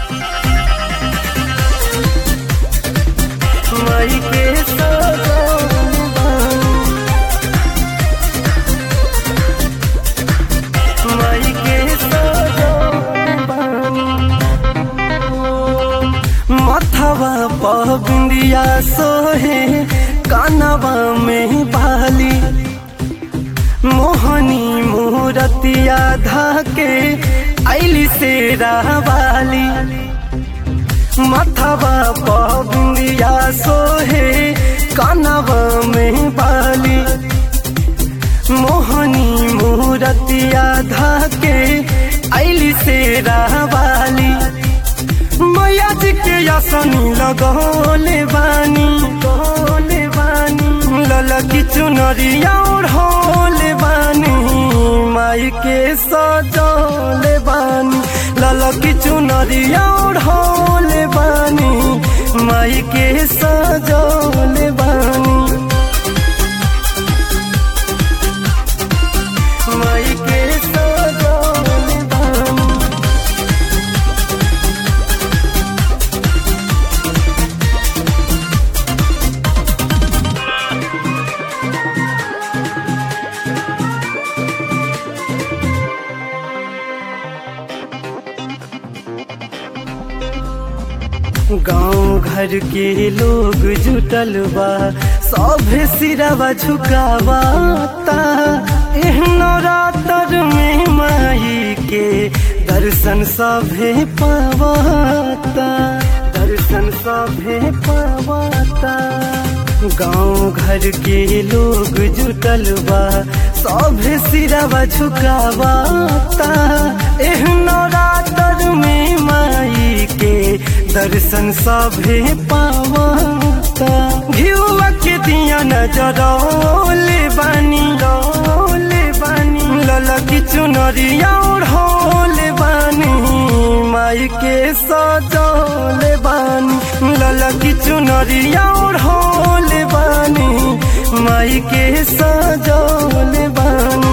माई के सजौले बानी माई के सजौले बानी मथवा पर बिंदिया सोहे कानवा में बाली मोहनी मूरतिया धाके ऐली से रावाली मथवा पर बिंदिया सोहे कानवा में बाली मोहनी मूरतिया धाके ऐली से रावाली मैया जी के यासनी लगौले बानी गौले बानी ललकी चुनरिया ओढ़ौले बानी माई के सजौले बानी ललकी चुनरिया ओढ़ौले बानी माई के सजौले बानी माई के सजौले बानी गांव घर के लोग जुटल बा सभे सिरवा झुकावाता एहनो रातर में माई के दर्शन सभे पावाता दर्शन सभे पावाता गांव घर के लोग जुटल बा सभे सिरवा झुकावाता एहनो रातर में माई के दर्शन सभे पावाता घिउआ के दिया नजरौले बानी रौले बानी ललकी चुनरिया ओढ़ौले बानी माई के सजौले बानी ललकी चुनरिया ओढ़ौले बानी माई के सजौले बानी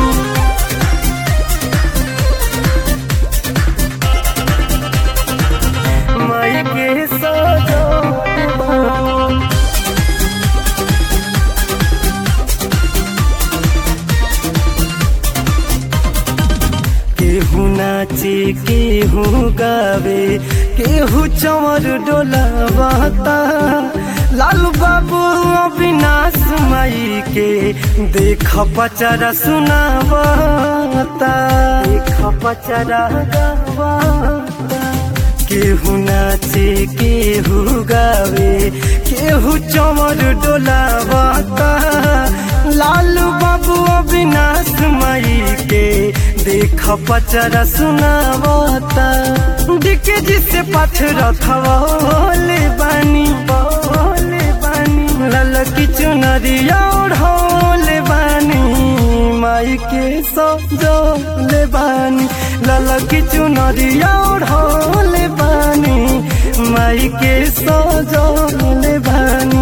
माई के सजौले बानी केहू नाचे केहू गावे केहू चमर डोलावाता लालू बाबू अविनाश माई के देख पचरा सुनावाता देख पचरा गावाता केहू नाचे केहू गावे केहू चमर डोलावाता लालू बाबू अविनाश माई के देख पचरा सुनावता डिके जिसे पत्थर थवले बानी बोले बानी ललकी चुनरिया ओढ़ौले बानी माई के सजौले बानी ललकी चुनरिया ओढ़ौले बानी माई के सजौले बानी